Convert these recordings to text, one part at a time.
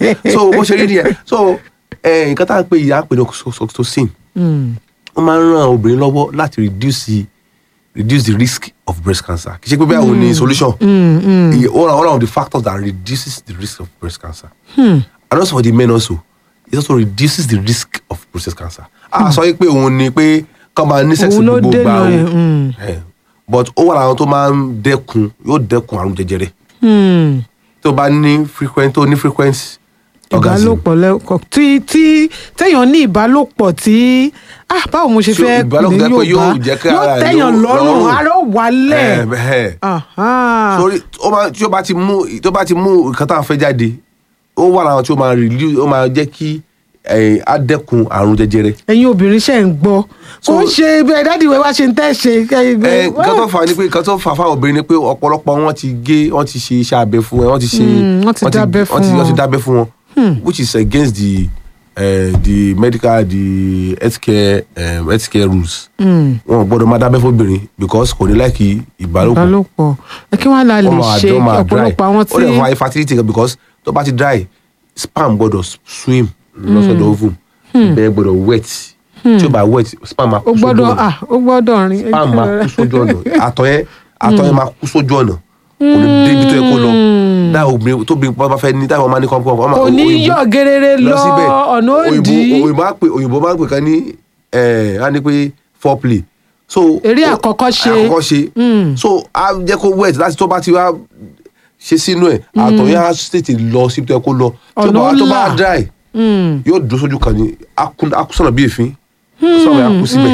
so bó ṣe rí nìyẹn so eh, nǹkan tá à ń pè yìí à ń pè ní oxytocin Hmm. ó máa ń ran obìnrin lọ́wọ́ láti reduce the reduce the risk of breast cancer kì í ṣe pé bẹ́ẹ̀ òun ni solution Iye- one one of the factors that reduces the risk of breast cancer and also for the men also it also reduces the risk of prostate cancer a sọ yìí pé òun ni pé kọ́ máa ní sex Òun ló gbogbo gbà dènà o ẹ̀, mm. Eh, but ó wà láwọn tó máa ń dẹ́kun yóò dẹ́kun àrùn jẹjẹrẹ Hmm. tó bá ní frequent tó ní frequent orgasm ìbálòpọ̀ lẹ́kọ̀ọ́ tí tí téèyàn ní ìbálòpọ̀ tí ah báwo mo ṣe So, fẹ́ ìbálòpọ̀ ní jẹ́ pé yóò Yorùbá jẹ́ kí yóò ara rẹ̀ tẹ̀yàn yóò lọ́rùn lọ́rùn. ara ó wálẹ̀ Eh, eh. Aha. sórí ó máa tí ó bá ti mú tó bá ti mú nǹkan tá à ń fẹ́ jáde ó wà láwọn tí ó máa reduce ó máa jẹ́ kí eh, á dẹ́kun àrùn jẹjẹrẹ. ẹ̀yin obìnrin ṣe ń gbọ́ kò ń ṣe bẹ́ẹ̀ dádì wẹ́ wá ṣe ń tẹ́ ṣe ẹ nǹkan tó fà á ni pé nǹkan tó fà á fáwọn obìnrin ni pé ọ̀pọ̀lọpọ̀ wọn ti gé wọn ti ṣe iṣẹ́ abẹ fún wọn wọ́n ti ṣe Mm, wọ́n ti dábẹ́ fún wọ́n ti- wọ́n ti wọn. dábẹ́ fún wọn which is against the uh, the medical the healthcare um, healthcare rules. wọn ò gbọ́dọ̀ máa dábẹ́ fún obìnrin because kò ní láìkí ìbálòpọ̀ ìbálòpọ̀ ẹ kí wọ́n á la lè wọ́n máa ṣe dán máa dry ọ̀pọ̀lọpọ̀ àwọn ó tí lè fa infertility gan because tó bá ti dry sperm gbọ́dọ̀ swim lọ́sọ̀dọ̀ ovum bẹ́ẹ̀ gbọ́dọ̀ wet tí ó bá wet sperm máa ó kú sójú gbọ́dọ̀ ọ̀nà ah ó gbọ́dọ̀ rìn sperm máa kú sójú ọ̀nà àtọ̀ yẹn àtọ̀ yẹn máa kú sójú ọ̀nà kò ní débi tó yẹ kó lọ dáa obìnrin tó bí bá fẹ́ ní táwọn máa ní kọ́ńpọ́ ọmọ kò ní yọ̀ gerere lọ ọ̀nà òyìnbó òdì òyìnbó máa ń pè òyìnbbó máa ń pè kan ní ẹ̀ á ní pé foreplay so Eré ó- àkọ́kọ́ ṣe. àkọ́kọ́ ṣe so á jẹ́ kó wet láti tó bá ti wá ṣe sínú ẹ̀ àtọ̀ yẹn á tètè lọ síbi tó yẹ kó lọ tó Ọ̀nà bá tó bá ńlá. dry yóò dúró sójú kan ní akúsọ̀nà bí èéfín sọ̀rọ̀ yẹn á kú síbẹ̀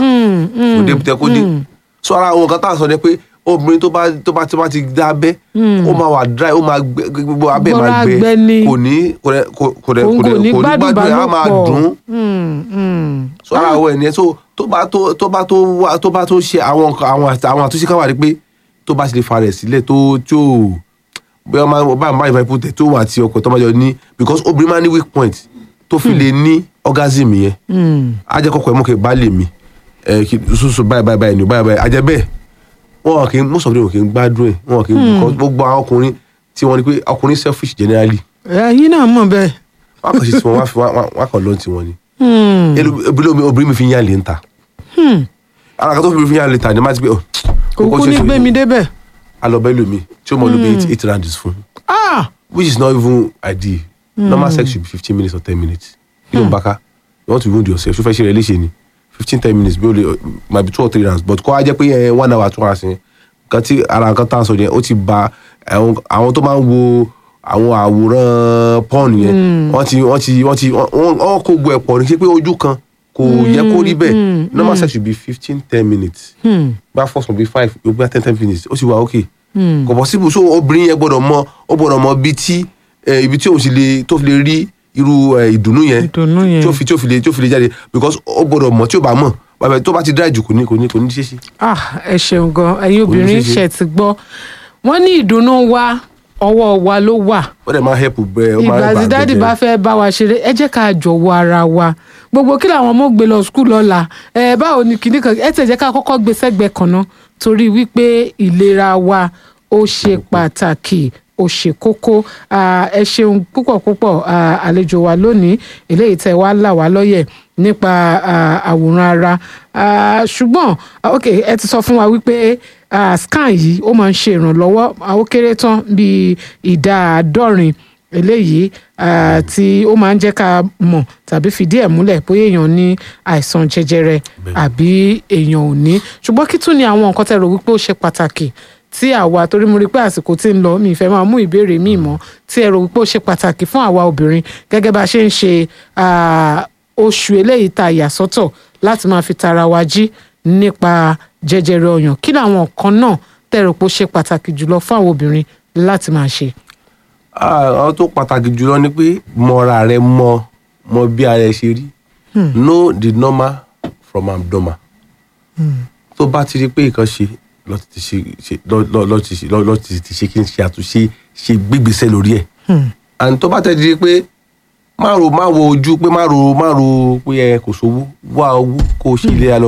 kò débi tó yẹ kó dé so ara àwọn nǹkan tá à ń sọ ni pé obìnrin tó bá tó bá tó bá ti dá abẹ́ ó máa wà dry ó máa gbẹ gbogbo abẹ́ Gbọ́ra máa gbẹ gbẹ ni. kò ní kò rẹ kò kò rẹ Òun kò kò rẹ ní kò ní gbádùn gbádùn ẹ̀ á máa ìbálòpọ̀. dùn Hmm, hmm. so ara àwọn ènìyàn so tó bá tó tó bá tó wá tó bá tó ṣe àwọn nǹkan- àwọn àti- àwọn àtúnṣe kan wà ní pé tó bá ti lè fa rẹ̀ sílẹ̀ tó tí ò bóyá ọmọ ọba àmọ́ ìfẹ́ pùtẹ́ tó wà àti ọkọ̀ tó máa jọ ní because obìnrin máa ní weak point tó fi lè ní orgasm yẹn á jẹ́ kọ́kọ́ ẹ̀ mọ́ kẹ́ bá lè mi ẹ̀ kí soso báyìí báyìí báyìí ni báyìí báyìí àjẹ́ bẹ́ẹ̀ wọn kì í most of them kì í gbádùn ẹ̀ wọn kì í because gbogbo àwọn ọkùnrin tí wọ́n ní pé ọkùnrin selfish generally ẹ̀yin náà mọ̀ bẹ́ẹ̀ wọn kàn ṣe tí wọn wọn kàn lọ́n tí wọn ni Hmm. Elu- obìnrin obìnrin mi fi ń yàn lè ń ta ara kan tó fi ń yàn lè ta ni má ti pé ọ kò kú ní gbé mi débẹ̀ alọbẹ lomi tí ó mọ lóbi eight eight rounds fún ah which is not even ideal normal sex should be fifteen minutes or ten minutes you know baka you want to wound yourself ṣó fẹ́ ṣe rẹ léṣe ni fifteen ten minutes bí o lè might be two or three rounds but kọ́ á jẹ́ pé ẹ one hour two hours yẹn kan tí ara nǹkan tá à ń sọ yẹn ó ti ba àwọn àwọn tó máa ń wo àwọn àwòrán porn yẹn wọ́n ti wọ́n ti wọ́n ti wọ́n wọ́n kó gbọ́ ẹ̀ pọ̀ ní ṣe pé ojú kan kò yẹ kó rí bẹ́ẹ̀ normal sex should be fifteen ten minutes bá first one be five yóò gbá ten ten minutes ó sì wà okay kò possible so obìnrin yẹn gbọ́dọ̀ mọ ó gbọ́dọ̀ mọ ibi tí eh, ibi tí òun sì lè tó fi lè rí irú eh, ìdùnnú yẹn Ìdùnnú yẹn. tí ó fi tí ó fi lè tí ó fi lè jáde because ó gbọ́dọ̀ mọ tí ó bá mọ̀ bàbá tó bá ti dá ìjù kò ní kò ní kò ní ṣe ṣe. ah ẹ ṣeun gan ẹ̀yin obìnrin ṣeéṣe. ṣe ti gbọ́ wọ́n ní ìdùnnú wa ọwọ́ wa ló wà ó dẹ̀ máa help bẹ́ẹ̀ ó máa ìgbà help tí dáàdì àgbẹ̀jẹ̀. bá fẹ́ bá wa ṣeré ẹ jẹ́ ká jọ̀wọ́ ara wa gbogbo kí làwọn ọmọ gbé lọ skul lọ́la ẹ báwo ni kìíní kan ẹ tẹ̀ jẹ́ ká kọ́kọ́ gbé sẹ́gbẹ̀ẹ́ kan náà torí wípé ìlera wa ó ṣe pàtàkì ó ṣe kókó Ah, ẹ ṣeun púpọ̀ púpọ̀ ah, àlejò wa lónìí eléyìí tẹ́ wá là wá lọ́yẹ̀ nípa ah, àwòrán ara Ah, ṣùgbọ́n ah, ok ẹ ti sọ fún wa wípé ah, scan yìí ó máa ń ṣe ìrànlọ́wọ́ ah, ó kéré tán bíi ìdá àádọ́rin eléyìí ah, tí ó máa ń jẹ́ ká mọ̀ tàbí fìdí ẹ̀ múlẹ̀ bóyá èèyàn ní àìsàn jẹjẹrẹ àbí èèyàn ò ní ṣùgbọ́n kí tún ni àwọn nǹkan tẹ́ rò wípé ó ṣe pàtàkì tí àwa torí mo rí pé àsìkò tí ń lọ mi ìfẹ́ máa mú ìbéèrè míì mọ́ tí ẹ rò wípé ó ṣe pàtàkì fún àwa obìnrin gẹ́gẹ́ bá a ṣe ń ṣe ah, oṣù eléyìí tá a yà sọ́tọ̀ láti máa fi tara wa jí nípa jẹjẹrẹ ọyàn kí làwọn nǹkan náà tẹ́ rò pé ó ṣe pàtàkì jùlọ fún àwọn obìnrin láti máa ṣe. Ah, àwọn tó pàtàkì jùlọ ni pé mọra rẹ mọ mọ bí ara ẹ ṣe rí know the normal from abnormal tó bá ti rí pé nǹkan ṣe lọ ti ṣe ṣe- lọ- lọ- lọ ti ṣe lọ- lọ ti ti ṣe kí n ṣe àtúnṣe ṣe gbégbèsè lórí ẹ̀ and tó bá tẹ̀ di pé má ro má wo ojú pé má ro má ro pé ẹ kò sówó wá owó kó o ṣe ìlera lọ́rọ̀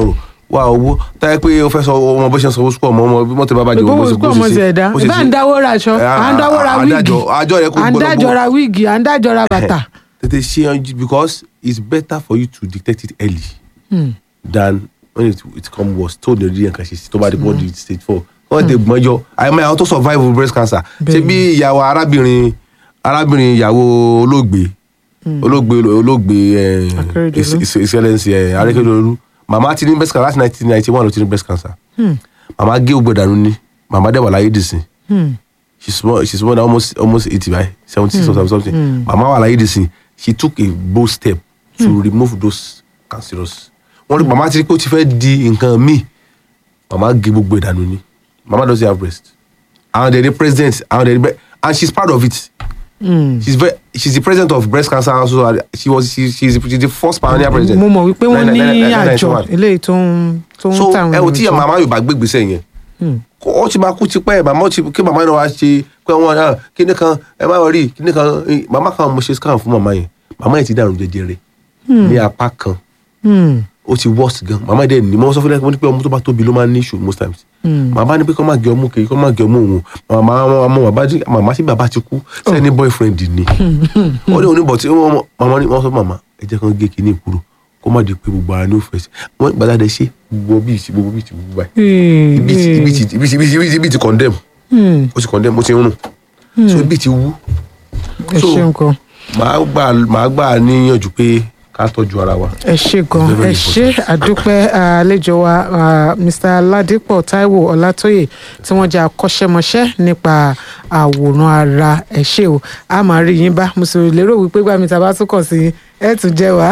wá owó táyé pé o fẹ́ sọ ọmọ bó ṣe ń sanwó sukú ọmọ ọmọ bí mọ́tò bá bàjẹ́ gbogbo sukú ọmọ ṣe ẹ̀dá ìbá ń dáwó ra aṣọ à ń dáwó ra wíìgì àjọ rẹ kò à ń gbọ́dọ̀ dájọ ra wíìgì à ń dájọ ra bàtà. tètè ṣe yanjú because it's better for you to detect it early Hmm. than when it, it come worse tó lè rí nǹkan ṣe sí tó bá dé body stage four wọ́n ti gbọ́njọ àyẹ̀mọ́ àwọn tó survive breast cancer ṣe bí ìyàwó arábìnrin arábìnrin ìyàwó olóògbé olóògbé olóògbé eh, Akérédolú. His- His Excellency eh, Arékédolú màmá ti ní breast cancer láti nineteen ninety one ló ti ní breast cancer màmá gé ògbó dànù ní màmá dẹ̀ wà láyé dìsìn Hmm. she's small she's more than almost almost eighty by seventy something something mama wà láyé dìsìn she took a bold step to remove those cancerous wọn rí mama ti rí pé ó ti fẹ́ di nǹkan míì mama gé gbogbo ìdànù ni mama doesn't have breast àwọn dẹ̀ ní president àwọn dẹ̀ ní bre- and she's proud of it Hmm. she's very she's the president of breast cancer also and she was she, she's, the- she's the first pioneer president. mo mọ̀ wípé wọ́n Nine- ní nine- nine- nine- àjọ ninety one eléyìí tó ń tó ń so tàwọn ẹ wò tí èèyàn jẹ. màmá yorùbá gbé gbèsè yẹn Hmm. kó ó ti máa kú ti pẹ́ màmá ó ti kí màmá náà wá ṣe pé wọn náà kíní kan ẹ má wọrí kíní kan eh, màmá kan mo ṣe scan fún màmá yẹn màmá yẹn ti dàrún jẹjẹrẹ ní apá kan Hmm. ó ti worst gan màmá dẹ̀ ní mo sọ fún ẹ mo ní pé ọmọ tó bá tóbi ló máa ń ní issue most times màmá ní pé kó má gé ọmú kèé kó má gé ọmú òun màmá màmá bàbá jí màmá sí bàbá ti kú sẹ́ni boyfriend ni wọ́n ní oníbọ̀ tí wọ́n màmá ní wọ́n sọ màmá ẹ jẹ́ kán gé kíní kúrò kó má di pé gbogbo ara ní ó fẹ́ sí wọ́n gbàdá dẹ ṣe gbogbo bíi ti gbogbo bíi ti gbogbo báyìí ibi ti ibi ti ibi ti ibi ti ibi ti ibi ti condemn Hmm. ó ti condemn ó ti rún so ibi ti wú ẹ so- ṣeun gan màá gbà màá gbà níyànjú pé ká tọ́jú ara wa. ẹ ṣe gan Very ẹ ṣe àdúpẹ́ àlejò wa ah, Mr. Ládìpọ̀ Táíwò Ọlátóyè tí wọ́n jẹ́ akọ́ṣẹ́mọṣẹ́ nípa àwòrán ara ẹ ṣe o a máa rí yín bá mo sì lérò wípé gbàmí tá a bá tún kàn sí ẹ tún jẹ́ wa.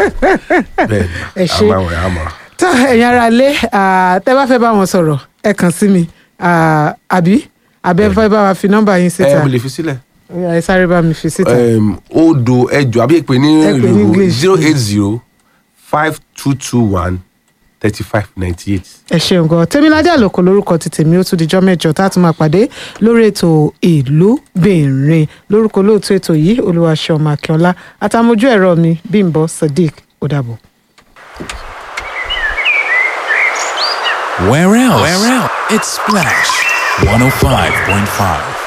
bẹ́ẹ̀ Ẹ ni ṣé. àwọn àwọn àmọ́. tó ẹ̀yin ará ilé ah, tẹ́ bá fẹ́ bá wọn sọ̀rọ̀ ẹ kàn sí mi ah, àbí àbẹ́ fẹ́ bá wa fi nọ́mbà yín ẹ síta mo lè fi sílẹ̀. Ó yá, ẹ sáré bá mi fi síta. um, odo ẹjọ àbí èpè ní Ẹ pè ní English. zero eight zero five two two one thirty five ninety eight. ẹ ṣeun gan tèmiládé àlòkò lórúkọ ti tèmi ó tún dijọ́ mẹ́jọ tá a tún máa pàdé lórí ètò ìlú bìnrin lórúkọ olóòtú ètò yìí olúwaṣọmọ akínọlá àtàmójú ẹ̀rọ mi bímbọ sadiq ó dàbọ̀. Where else? Where else? It's Splash 105.5.